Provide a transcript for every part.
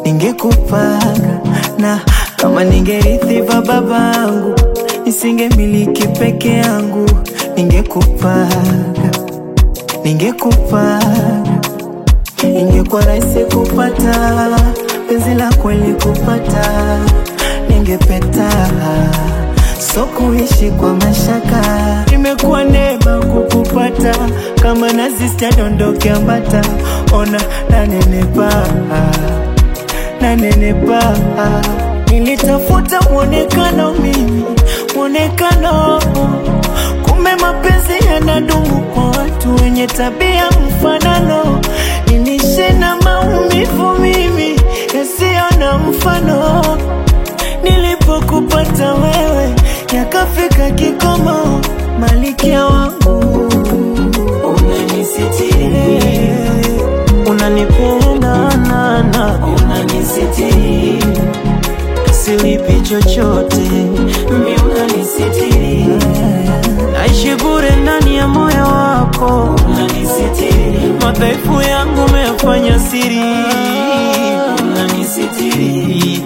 ningekupanga na kama ningerithi va babangu nisingemiliki peke yangu, ningekupanga ningekupanga, ingekuwa rahisi kupata penzi la kweli kupata, ningepeta so kuishi kwa mashaka. Imekuwa neema kukupata, kama nazi sitadondoke ambata, ona nanenepa nanenepa. Nilitafuta mwonekano mimi, mwonekano kumbe mapenzi yanadumu kwa watu wenye tabia mfanano. Nilishe na maumivu mimi yasiyo na mfano. Nilipokupata wewe yakafika kikomo, malikia wangu unanisitiri, unanipenda nana, unanisitiri, silipi chochote, mi unanisitiri, naishi bure ndani ya moyo wako, unanisitiri, madhaifu yangu umeyafanya siri, unanisitiri,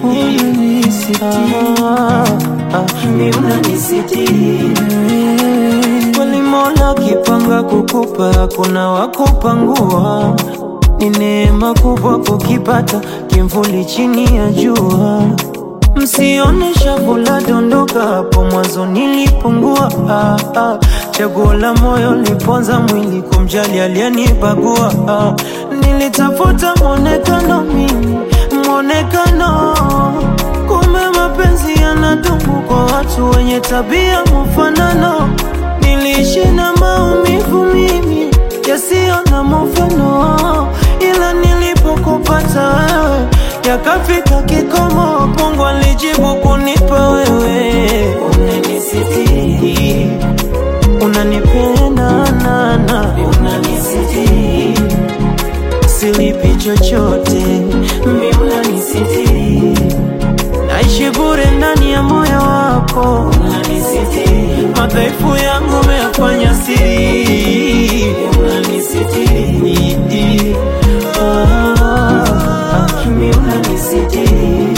mi unanisitiri kweli Mola kipanga kukupa, kuna wakupangua. Ni neema kubwa kukipata kimvuli chini ya jua. Msione shavu la dondoka, hapo mwanzo nilipungua. Ah, ah. Chaguo la moyo liponza mwili, kumjali aliyenibagua. Ah, nilitafuta mwonekano mimi, mwonekano kumbe mapenzi yanadumu kwa watu wenye tabia mfanano. Niliishi na maumivu mimi yasiyo na mfano, ila nilipokupata wewe yakafika kikomo. Mungu alijibu kunipa wewe, unanisitiri, unanipenda nana, unanisitiri, silipi chochote, mi unanisitiri naishi bure ndani ya moyo wako, unanisitiri, madhaifu yangu umeyafanya siri, unanisitiri, ah, ah, mi unanisitiri,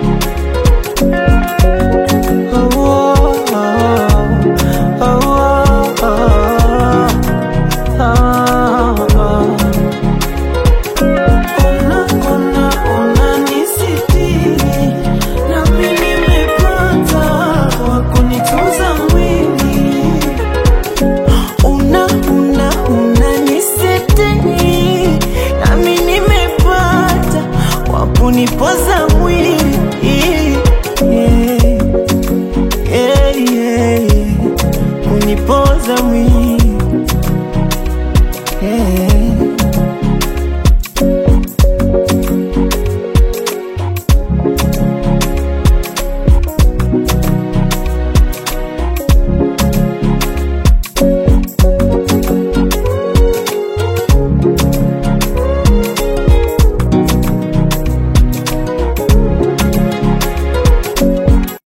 oh, oh, oh, oh, oh, oh, oh. Ona, ona, unanisitiri, nami nimepata wa kunitunza mwili. Una, una, unanisitiri, nami nimepata wa kunipoza